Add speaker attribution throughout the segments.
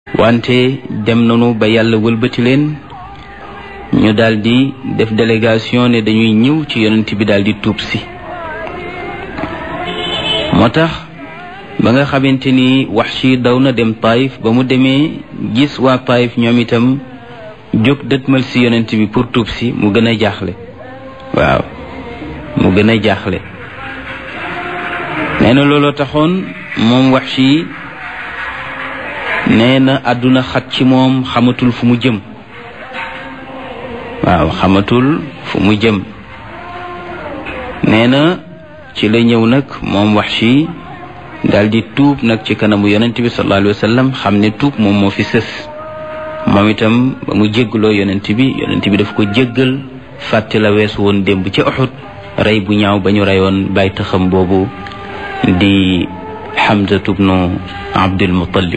Speaker 1: wante dem nanu ba yàlla wëlbati leen ñu daldi def délégation ne dañuy ñëw ci yonent bi daldi tuub si moo tax ba nga xamante ni Wahshi daw na dem Taif ba mu demee gis waa Taif ñoom itam jóg dëtmal si yonent bi pour tuub si mu gën a jaaxle waaw mu gën a jaaxle nee na looloo taxoon moom Wahshi nee na àdduna xat ci moom xamatul fu mu jëm waaw xamatul fu mu jëm nee na ci la ñëw nag moom Wahshi daldi tuub nag ci kanamu yonent bi sallallahu alayhi wa sallam xam ne tuub moom moo fi sës moom itam ba mu jéggaloo yonent bi yonent bi daf ko jéggal fàtte la weesu woon démb ci Uhud rey bu ñaaw ba ñu reyoon bàyyi taxam boobu di Hamzatu bnu Abdul Muttalib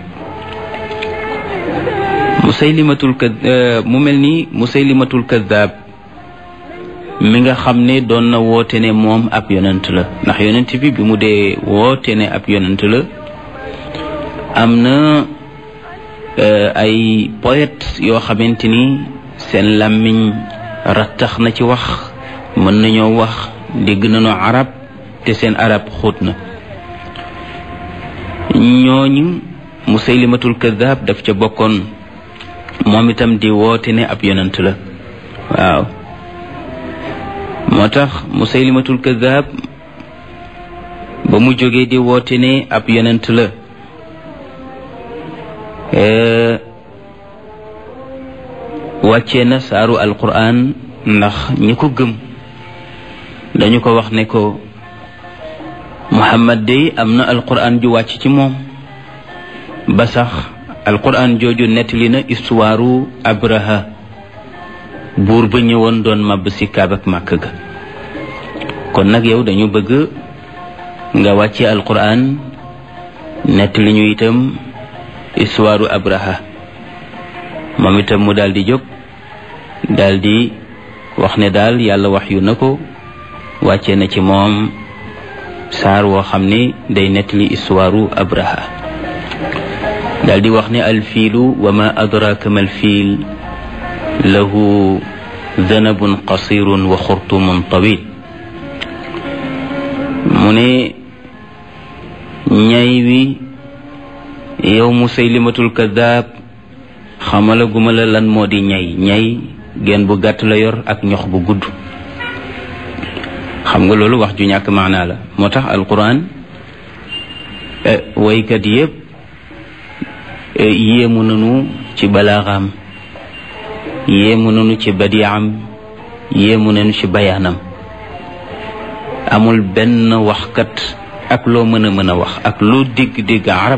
Speaker 1: musaylimatul ka mu mel ni musaylimatul kaddaab mi nga xam ne doon na woote ne moom ab yonent la ndax yonent bi bi mu dee woote ne ab yonent la am na ay poète yoo xamante ni seen làmmiñ rattax na ci wax mën nañoo wax dégg nañu arab te seen arab xóot na ñooñu musaylimatul kaddaab daf ca bokkoon moom itam di woote ne ab yonent la waaw moo tax musaylimatul kaddaab ba mu jógee di woote ne ab yonent la wàccee na saaru alquran ndax ñi ko gëm dañu ko wax ne ko muhammad day am na alquran ju wàcc ci moom ba sax alquran jooju nettali na istuwaaru abraha buur ba ñëwoon doon màbb si kaab ak màkk ga kon nag yow dañu bëgg nga wàcce alquran nettali ñu itam istuwaaru abraha moom itam mu daal di jóg daal di wax ne daal yàlla wax yu na ko wàcce na ci moom saar woo xam ne day nettali istuwaaru abraha daal di wax ne alfiilu wa ma adraka ma alfiil lahu danabun qasirun wa xurtumun tawil mu ne ñay wi yow musaylimatul kaddaab xamala guma la lan moo di ñay ñay genn bu gàtt la yor ak ñox bu gudd xam nga loolu wax ju ñàkk maanaa la moo tax alquran waykat yépp yéemu nanu ci balaaxam yéemu nanu ci badiam yéemu nanu ci bayaanam amul benn waxkat ak loo mën a mën a wax ak loo dégg-dégg arab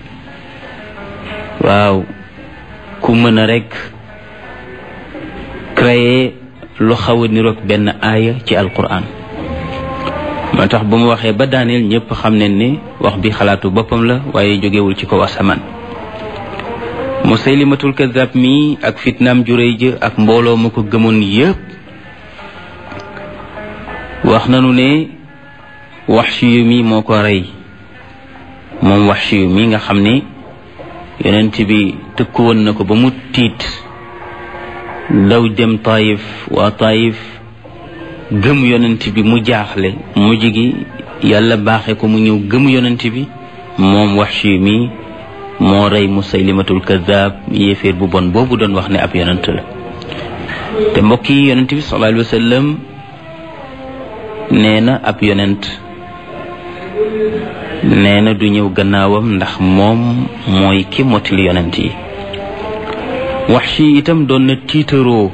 Speaker 1: waaw ku mën a rekk créer lu xaw a niroog benn aaya ci alquran moo tax bu mu waxee ba daaneel ñëpp xam ne ni wax bi xalaatu boppam la waaye jógewul ci kaw asamaan musaylimatul kaddaab mi ak fitnaam juréy jë ak mbooloo ma ko gëmoon yépp wax nanu ne Wahshi mi moo ko rey moom Wahshi mi nga xam ne yonent bi tëkku woon na ko ba mu tiit daw dem Taayif waa Taayif gëm yonent bi mu jaaxle mujj gi yàlla baaxe ko mu ñëw gëm yonent bi moom Wahshi mi moo rey musaylimatul kaddaab yéeféer bu bon boobu doon wax ne ab yonent la te mbokk yi yonent bi sallallahu alayhi wa sallam nee na ab yonent nee na du ñëw gannaawam ndax moom mooy ki mottali yonent yi Wahshi itam doon na tiitaroo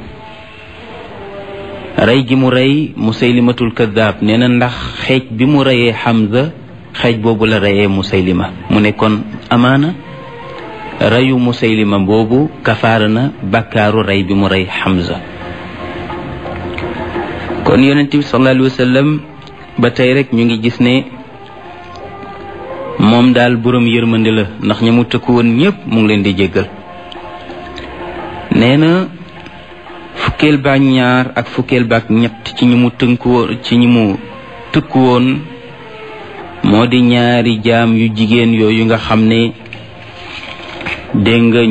Speaker 1: rey gi mu rey musaylimatul kaddaab nee na ndax xeej bi mu reyee Hamza xeej boobu la reyee musaylima mu ne kon amaana reyu musaylima boobu kafaara na bakkaaru rey bi mu rey Hamza kon yonent bi sallallahu alayhi wa sallam ba tey rek ñu ngi gis ne moom daal boroom yërmande la ndax ña mu tëkku woon ñépp mu ngi leen di jéggal nee na fukkeel baak ñaar ak fukkeel baak ñett ci ñi mu tënku woon ci ñi mu tëkku woon moo di ñaari jaam yu jigéen yooyu nga xam ne dégg nga